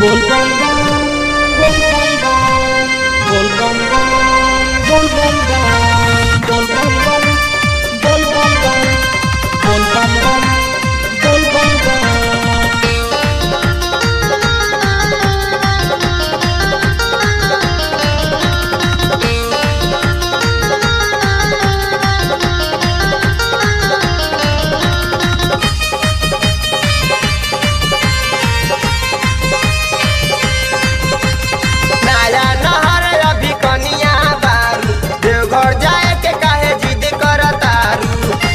bol bom bom bol bom bom bol bom bom bol bom bom bol bom bom bol bom bom bol bom bom bol bom bom नया नहर अभी कनिया बारू देवघर जाए के काहे जिद करतारू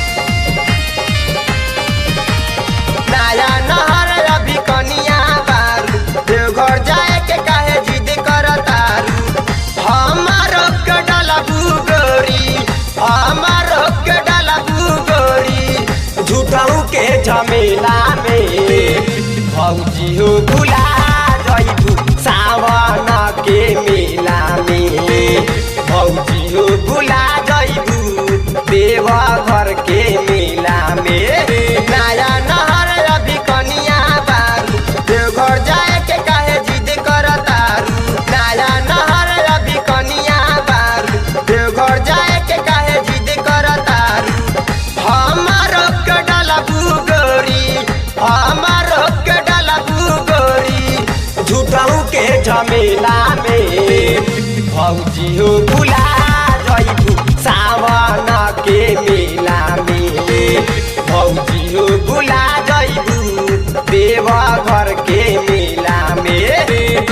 नया नहर अभी कनिया बारू देवघर जाए के काहे जिद करतारू हमारो के डाला भूगोरी हमारो के डाला भूगोरी झूठाऊ के झमेला में भौजी हो भुला जइबू सावन के मेला में भौजी हो भुला जइबू देवा घर के मेला में नया नहर अभी कनिया बारू देवघर जाए के काहे जिद करतारू नया नहर अभी कनिया बारू देवघर जाए के काहे जिद करतारू हमारो के डाला भूगोरी हमारो के डाला भूगोरी झूठाऊ के झमेला में भौजी हो भुला जइबू सावन के मेला में भौजी हो भुला जइबू देवा घर के मेला में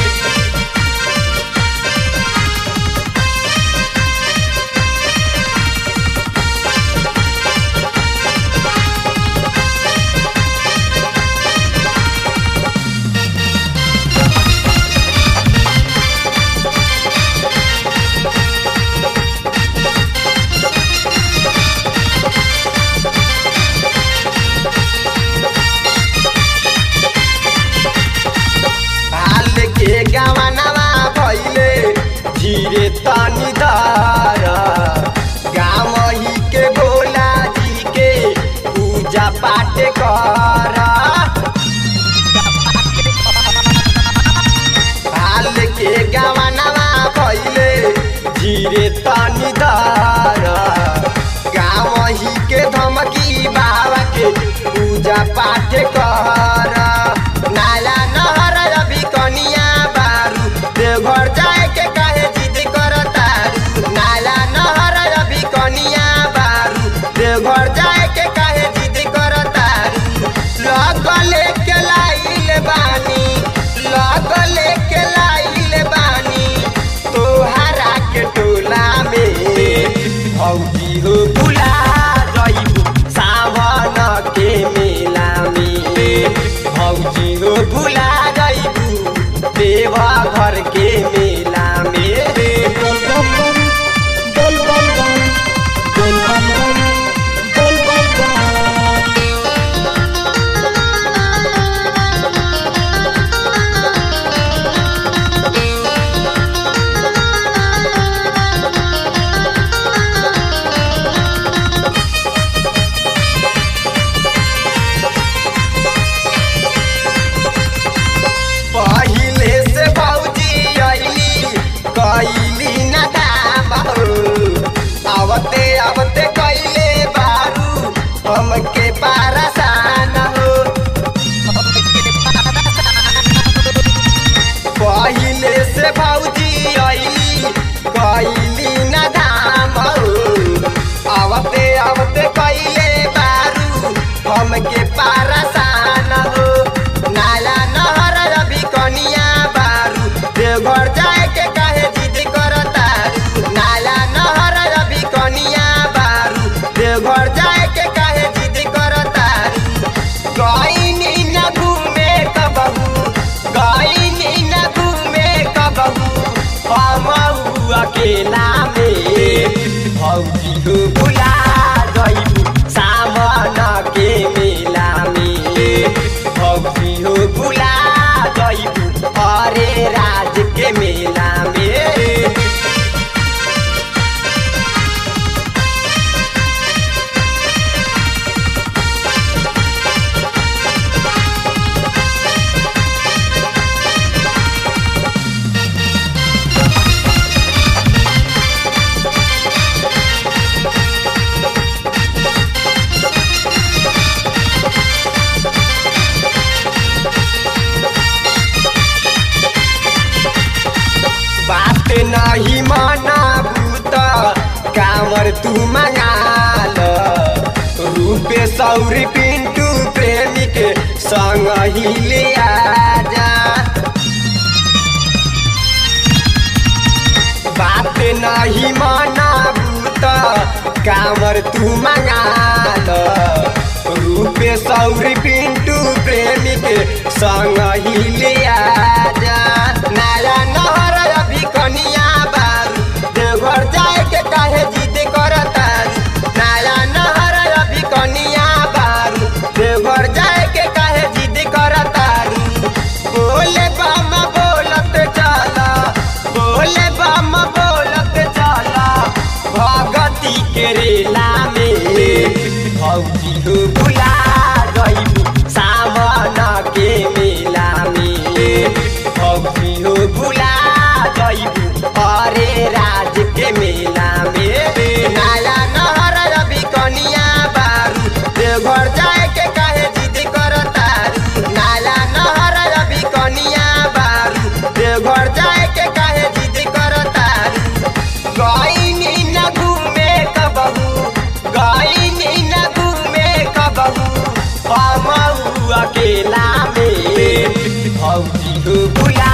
हाल के गवनवा भइले धीरे तनी धर गाँव ही के भोला जी के पूजा पाठ कर हाल के गवनवा भइले धीरे तनी धर गाँव ही के धमकी बाबा के पूजा पाठ कर नाला नहर अभी कनिया बारू देवघर जाए के काहे जिद करतारू नाला नहर अभी कनिया बारू देवघर जाए के काहे जिद करतारू लगले के लाइल बानी लगले के लाइल बानी तोहरा के टोला में भौजी हो भुला जइबू सावन के मेला में भौजी हो भुला जइबू देवा घर के मेला में bol bom bom bol bom bom bol bom bom bol bom bom पहिले से भौजी अइली कैली न दाम हो आवते आवते कैले बारू हमके पारसान हो पहिले से भौजी अइली कैली न दाम हो आवते आवते कैले बारू हमके पारसान हो नाला नहर अभी कनिया बारू देवघर जाए के काहे जिद करतारू नाला नहर अभी कनिया बारू देवघर जाए के काहे जिद करतारू गईनी न घूमे कबहू गईनी न घूमे कबहू हम अकेला में भौजी हो भुला गईबू सावन के मेला में भौजी हो भुला गईबू हरे राज के मेला में कामर तू मंगा लो रूपे सौरी पिंटू प्रेमी के संग ही ले जा बात नहीं मनाबू त कामर तू मंगा लो रूपे सौरी पिंटू प्रेमी के संग ही ले जा नया नहर अभी कनिया बारू देवघर जाए के काहे जिद करता नया नहर अभी कनिया बारू देवघर जाए के काहे जिद करता बोले बम बोलत चला बोले बम बोलत चला भगती के रेला में भौजी हो बुला गईबू सावन के मेला में भौजी हो बुला गईबू अरे राज के मेला में नया नहर अभी कनिया बारू देवघर जाए के काहे जिद करता नाला नहर अभी कनिया बारू देवघर जाए के काहे जिद करता गईनी न घूमे कबहू गईनी न घूमे कबहू हम अकेला में भौजी हो बुला